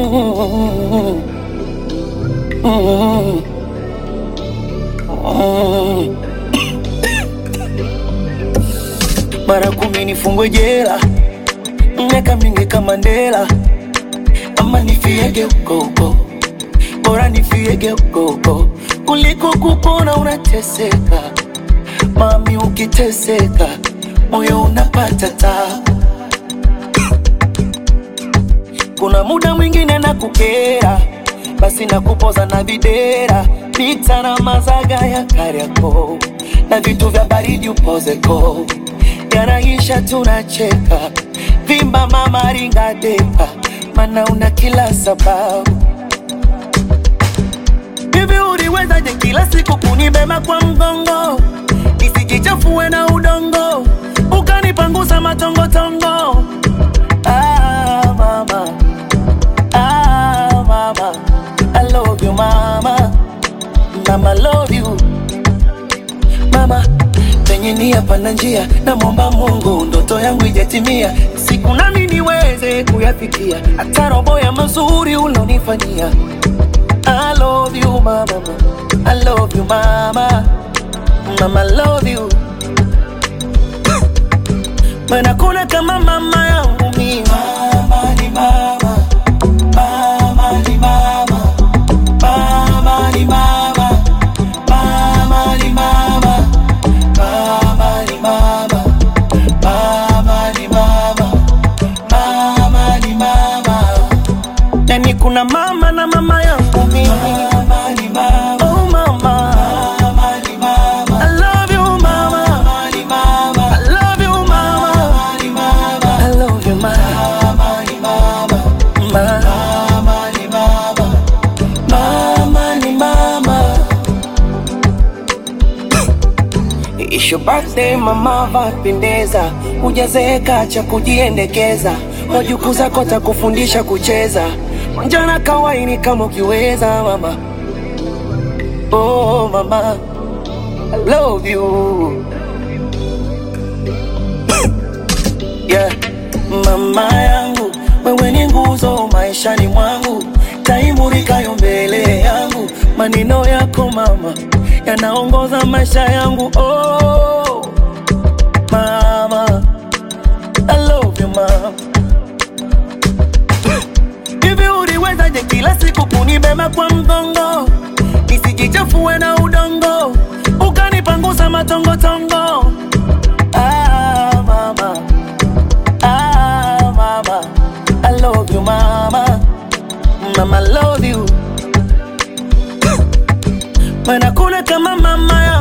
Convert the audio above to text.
Mm, mm, mm. Mara kumi nifungwe jela, miaka mingi kama Mandela, ama nifiege huko huko, bora nifiege huko huko kuliko kupona unateseka. Mami, ukiteseka moyo unapata tabu. Kuna muda mwingine na kukera, basi na kupoza na videra, pita na mazaga ya Kariakoo na vitu vya baridi upozeko, yanaisha tunacheka, vimba mama ringa depa, mana una kila sababu. Hivi uliwezaje kila siku kunibeba kwa mgongo nisijichafue na udongo, ukanipangusa matongotongo Ah, mama. Ah, mama. I love you, mama. Mama, love you. Mama, penye nia pana njia, namwomba Mungu ndoto yangu ijatimia, siku nami niweze kuyafikia, hata robo ya mazuri ulonifanyia. I love you, mama. I love you, mama. Mama, love you. Maana kuna kama mama yangu mimi. Mama ni mama. Mama ni mama. Mama ni mama. Mama ni mama. Mama ni mama. Mama ni mama. Mama ni mama. Yani kuna mama na mama yangu mimi. Mama ni mama. Oh mama. Mama ni mama. I love you mama. Mama ni mama. I love you mama. Mama ni mama. I love you mama. Mama ni mama. Mama ni mama. Mama ni mama. It's your birthday mama, vapendeza, hujazeeka cha kujiendekeza, wajukuu zako takufundisha kucheza, njana kawaini kama ukiweza mama. Oh mama, I love you yeah. Mama yangu wewe ni nguzo maishani mwangu, taimurikayo mbele yangu, maneno yako mama yanaongoza maisha yangu. Oh mama, I love you mama. Hivi uliwezaje kila siku kunibeba kwa mgongo nisijichafue na udongo, ukanipangusa matongotongo. Ah, mama. Ah, mama. I love you, mama. Mama, love you. Maana kuna kama mama